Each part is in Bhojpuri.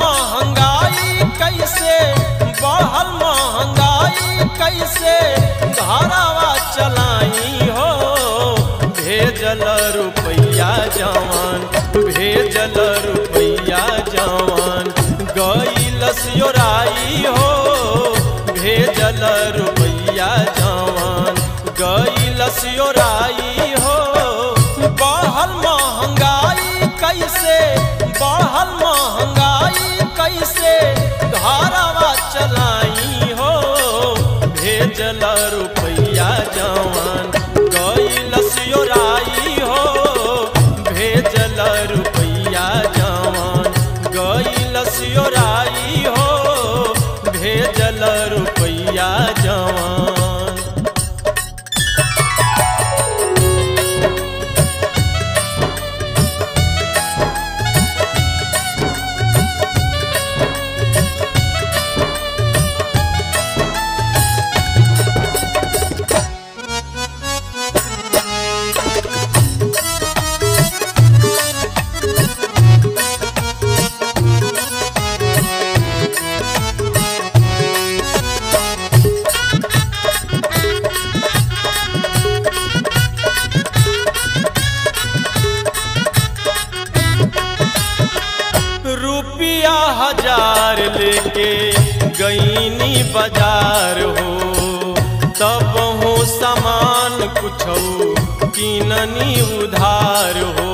महंगाई कैसे बढ़ल महंगाई कैसे घरवा चलाई हो भेजल रुपैया जवान भेजल रुपैया जवान गईल सियोराई हो भेजल रुपैया जवान गईल सियोराई हो बढ़ल महंगाई कैसे बढ़ल महंगाई कैसे घरवा चलाई हो भेजल रुपैया जवान गईल सियोराई हो भेजल रुपैया जवान गईल सियोराई हो भेजल रुपैया जवान रुपया हजार लेके गईनी बाजार हो तब हो सामान कुछ किननी उधार हो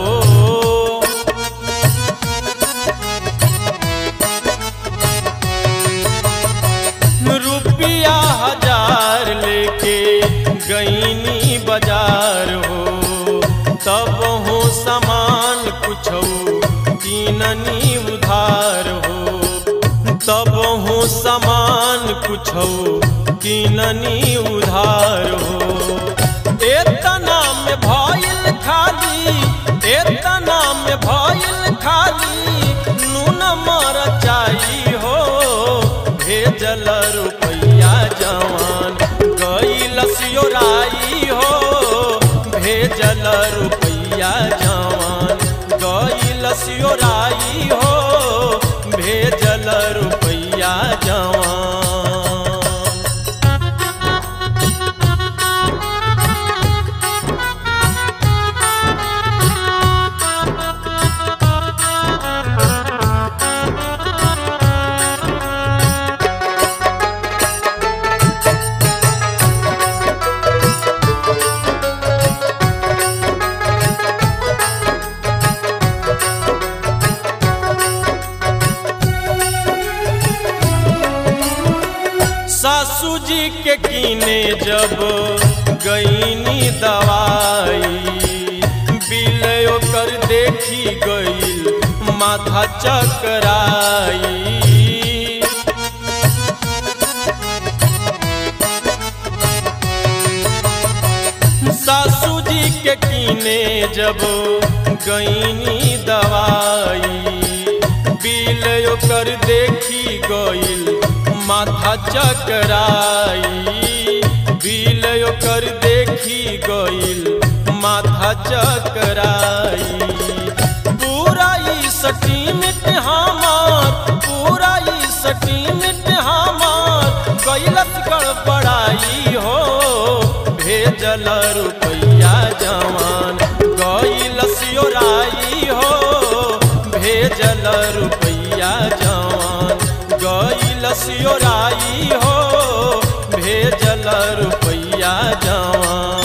रुपया हजार लेके गईनी बाजार हो तब हो सामान कुछ किननी उधार हो तब हो सामान कुछ किननी उधार हो एतना में भइल खाली एतना में भइल खाली नून मरचाई हो भेजल रुपैया जवान गईल सियोराई हो भेजल रुपैया जवान गईल सियोराई हो भेजल रुपैया जवान सासू जी के कीने जब गईनी दवाई बिल ओकर देखी गईल माथा चकराई सासू जी के कीने जब गईनी दवाई बिल ओकर देखी गईल माथा चकराई बिल ओकर देखी गईल माथा चकराई पूरा ई सटीमिट हमार पूरा ई सटीमिट हमार कैलस गड़बड़ाई हो भेजल रुपैया जवान गईल सियोराई हो भेजल रुपैया जवान गईल सियोराई हो भेजल रुपैया जवान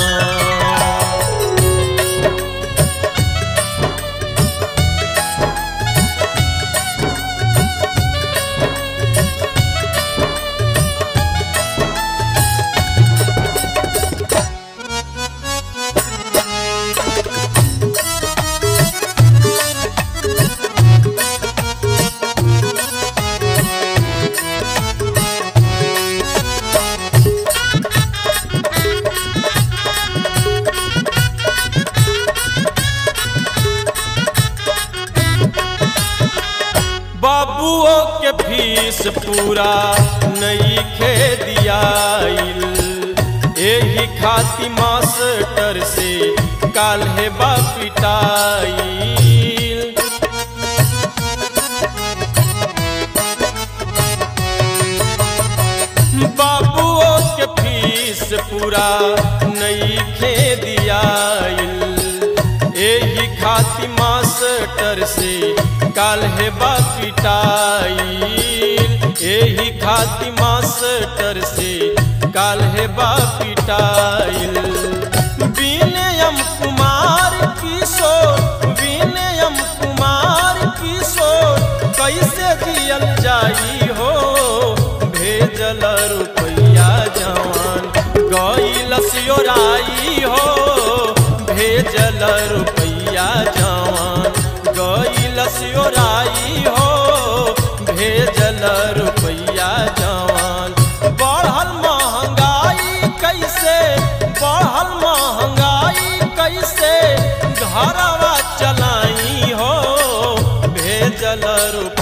बाबुओ के फीस पूरा नई खे दियाइल एही खाती मास्टर से काल्हे बा पिटाइल बाबुओ के फीस पूरा नहीं खे दियाइल एही खाती मास्टर से काल्हे बा पिटाइल एही खाती मास्टर से काल्हे बा पिटाइल विनयम कुमार किशोर विनयम कुमार किशोर कैसे जियल जाई हो भेजल रुपैया जवान गईल सियोराई हो भेजल रुपैया जवान गईल सियोराई हो भेजल रुपैया जवान बढ़ल महंगाई कैसे बढ़ल महंगाई कैसे घरवा चलाई हो भेजल रुपैया